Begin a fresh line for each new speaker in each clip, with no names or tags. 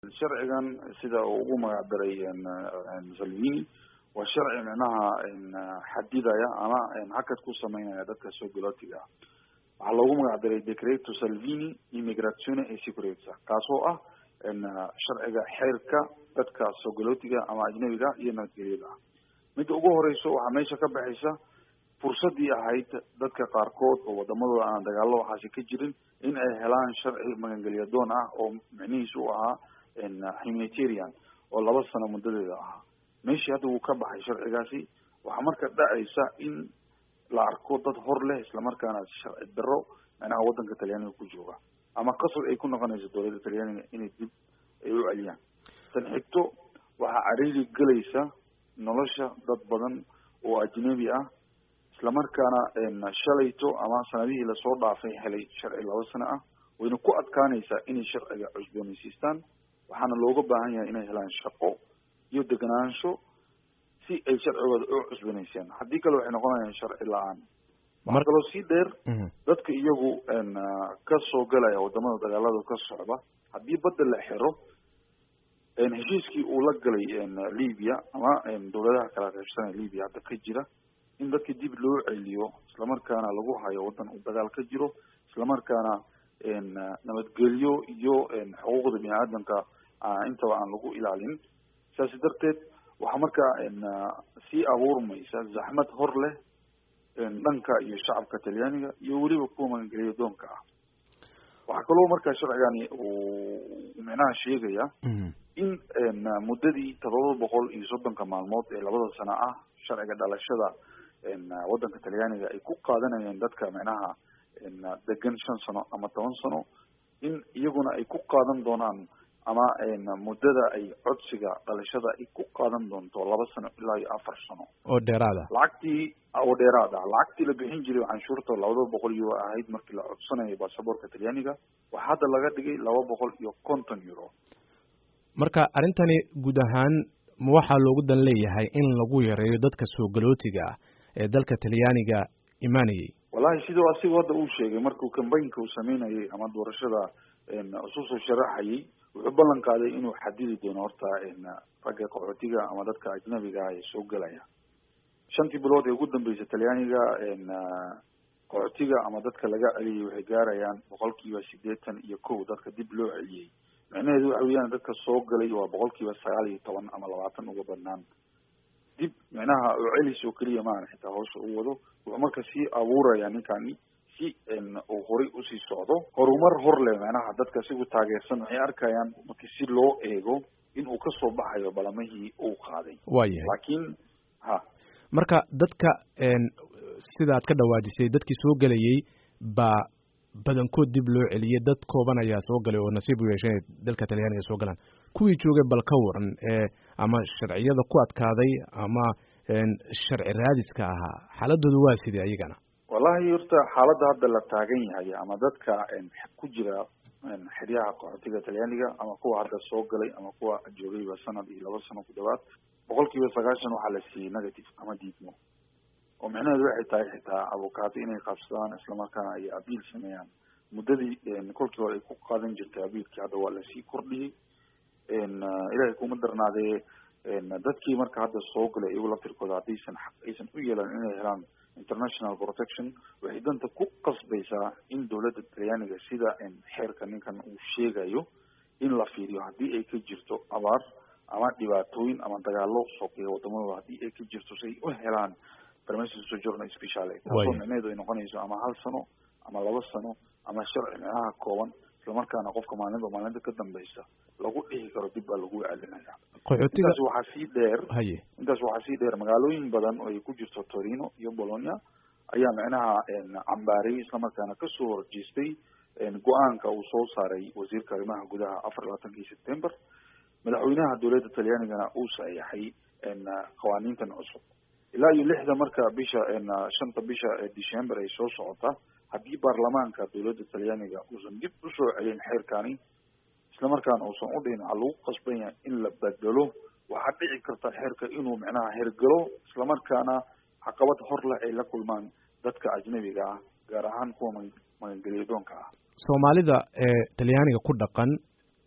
sharcigan sida uu ugu magac daray salvini waa sharci micnaha xadidaya ama hakad ku sameynaya dadka soo galootiga ah waxaa loogu magac daray decreto salvini immigrazione e sicurezza kaasoo ah sharciga xeerka dadka soo galootiga ama ajnabiga iyo nabadgelyada ah midda ugu horeyso waxaa meesha ka baxaysa fursadii ahayd dadka qaarkood oo wadamadooda aan dagaalo waxaasi ka jirin in ay helaan sharci magangelya doon ah oo micnihiisu u ahaa humanitarian oo laba sano muddadeeda ahaa meeshii hadda wuu ka baxay sharcigaasi waxaa marka dhacaysa in la arko dad hor leh islamarkaana sharci daro micnaha waddanka talyaaniga ku jooga ama qasab ay ku noqonayso dowladda talyaaniga inay dib ay u celiyaan tan xigto waxaa cariiri gelaysa nolosha dad badan oo ajnabi ah islamarkaana shalayto ama sanadihii lasoo dhaafay helay sharci laba sano ah wayna ku adkaanaysaa inay sharciga cusboonaysiistaan waxaana looga baahan yahay inay helaan shaqo iyo deganaansho si ay sharcigooda u cusbanayseen haddii kale waxay noqonayaan sharci la-aan waxaa kaloo sii dheer dadka iyagu ka soo galaya wadamada dagaalada ka socda haddii badda la xiro heshiiskii uu la galay libya ama dowladaha kala qaybsanaya libya hadda ka jira in dadka dib loo celiyo islamarkaana lagu hayo waddan uu dagaal ka jiro islamarkaana nabadgelyo iyo xuquuqda bini aadamka intaba aan lagu ilaalin saasi darteed waxaa markaa sii abuurmaysa zaxmad hor leh dhanka iyo shacabka talyaaniga iyo weliba kuwa magangelya doonka ah waxaa kaloo markaa sharcigani uu micnaha sheegaya in muddadii todoba boqol iyo soddonka maalmood ee labada sano ah sharciga dhalashada waddanka talyaaniga ay ku qaadanayeen dadka micnaha degan shan sano ama toban sano in iyaguna ay ku qaadan doonaan ama muddada ay codsiga dhalashada ay ku qaadan doonto laba sano ilaa iyo afar sano
oo dheeraada
lacagtii oo dheeraad ah lacagtii la bixin jiray canshuurta labada boqol euro ahayd markii la codsanayo baasaboorka talyaaniga waxaa hadda laga dhigay laba boqol iyo konton euro
marka arrintani guud ahaan ma waxaa loogu dan leeyahay in lagu yareeyo dadka soo galootiga ah ee dalka talyaaniga imaanayay
wallahi sidoo asigu hadda uu sheegay markuu cambaynka uu sameynayay ama doorashada isu soo sharaxayay wuxuu ballan qaaday inuu xadidi doono horta ragga qaxootiga ama dadka ajnabiga ah ee soo gelaya shantii bilood ee ugu dambeysay talyaaniga qaxootiga ama dadka laga celiyay waxay gaarayaan boqolkiiba siddeetan iyo kow dadka dib loo celiyey micnaheedu waxa weeyaan dadka soo galay waa boqolkiiba sagaal iyo toban ama labaatan uga badnaan dib micnaha oo celis oo keliya maahan xitaa hawsha u wado wuxuu marka sii abuuraya ninkani si uu horay usii socdo horumar hor leh micnaha dadka sigu taageersan waxay arkayaan marki si loo eego in uu kasoo baxayo balamihii uu qaaday
waayahay
laakiin ha
marka dadka sida aad ka dhawaajisay dadkii soo gelayay baa badankood dib loo celiyey dad kooban ayaa soo galay oo nasiib u yeeshay inay dalka talyaaniga soo galaan kuwii joogay bal ka waran ee ama sharciyada ku adkaaday ama sharci raadiska ahaa xaaladooda waa sidee ayagana
wallahi horta xaaladda hadda la taagan yahay ama dadka ku jira xeryaha qaxootiga talyaaniga ama kuwa hadda soo galay ama kuwa joogayba sanad iyo laba sano ku dhawaad boqol kiiba sagaashan waxaa la siiyey negative ama diidmo oo micnaheedu waxay tahay xitaa avocaato inay qabsadaan islamarkaana ay abiil sameeyaan muddadii kolkii hore ay ku qaadan jirtay abiilkii hadda waa lasii kordhiyey ilaahay kuma darnaadee dadkii marka hadda soo galay iyagu laftirkooda haddaysan xaq aysan u yeelan inay helaan international protection waxay danta ku qasbaysaa in dowladda talyaaniga sida xeerka ninkan uu sheegayo in la fiiriyo haddii ay ka jirto abaar ama dhibaatooyin ama dagaalo sokeeya wadamadooda haddii ay ka jirto si ay u helaan permission sojourner speciale taasoo micnaheedu ay noqonayso ama hal sano ama laba sano ama sharci micnaha kooban islamarkaana qofka maalinba maalinta ka dambeysa lagu dhihi karo dib baa lagu celinaya intaas waxaa sii dheer
haye
intaas waxaa sii dheer magaalooyin badan oo ay ku jirto torino iyo bologna ayaa micnaha cambaariyay islamarkaana kasoo horjeestay go-aanka uu soo saaray wasiirka arrimaha gudaha afar labaatankii september madaxweynaha dowladda talyaanigana uu saxeexay qawaaniintan cusub ilaa iyo lixda marka bisha shanta bisha december ay soo socota haddii baarlamaanka dowladda talyaaniga uusan dib usoo celin xeerkani islamarkaana uusan u dhihin waxaa lagu qasban yahay in la bedelo waxaa dhici karta xeerka inuu micnaha hergelo islamarkaana caqabad hor leh ay la kulmaan dadka ajnabiga ah gaar ahaan kuwa magangelya doonka ah
soomaalida ee talyaaniga ku dhaqan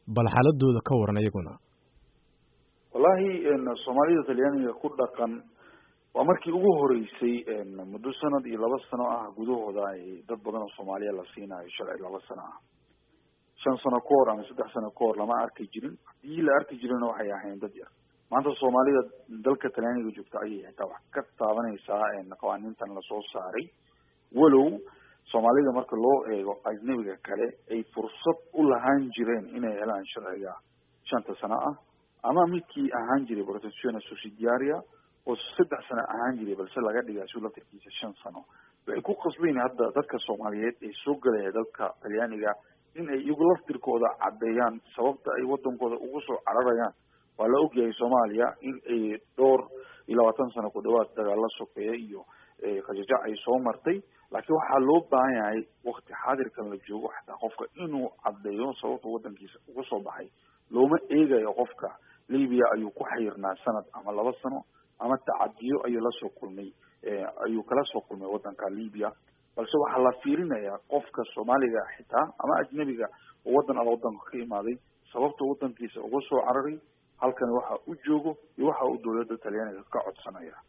bal xaaladooda ka waran iyaguna
wallahi soomaalida talyaaniga ku dhaqan waa markii ugu horeysay muddo sanad iyo laba sano ah gudahooda ay dad badan oo soomaaliya la siinayo sharci laba sano ah shan sano ka hor ama saddex sano ka hor lama arki jirin haddii la arki jirina waxay ahayn dad yar maanta soomaalida dalka talyaaniga joogta ayay xitaa wax ka taabanaysaa qawaaniintan lasoo saaray walow soomaalida marka loo eego ajnabiga kale ay fursad u lahaan jireen inay helaan sharciga shanta sano ah ama midkii ahaan jiray protezione subsidiaria oo saddex sano ahaan jiray balse laga dhigaa su laftirkiisa shan sano waxay ku qasbayn hadda dadka soomaaliyeed ee soo gelaya dalka talyaaniga in ay iyagu laftirkooda caddeeyaan sababta ay wadankooda ugu soo cararayaan waa la ogyahay soomaaliya in ay dhowr iyo labaatan sano ku dhawaad dagaalo sokeeya iyo qajajac ay soo martay laakiin waxaa loo baahan yahay wakti xaadirkan la joogo xataa qofka inuu caddeeyo sababta wadankiisa uga soo baxay looma eegayo qofka libya ayuu ku xayirnaa sanad ama laba sano ama tacadiyo ayuu lasoo kulmay ayuu kala soo kulmay wadanka libya balse waxaa la fiirinayaa qofka soomaaliga xitaa ama ajnabiga oo wadan ala wadanka ka imaaday sababta wadankiisa uga soo cararay halkan waxa u joogo iyo waxa uu dowladda talyaaniga ka codsanaya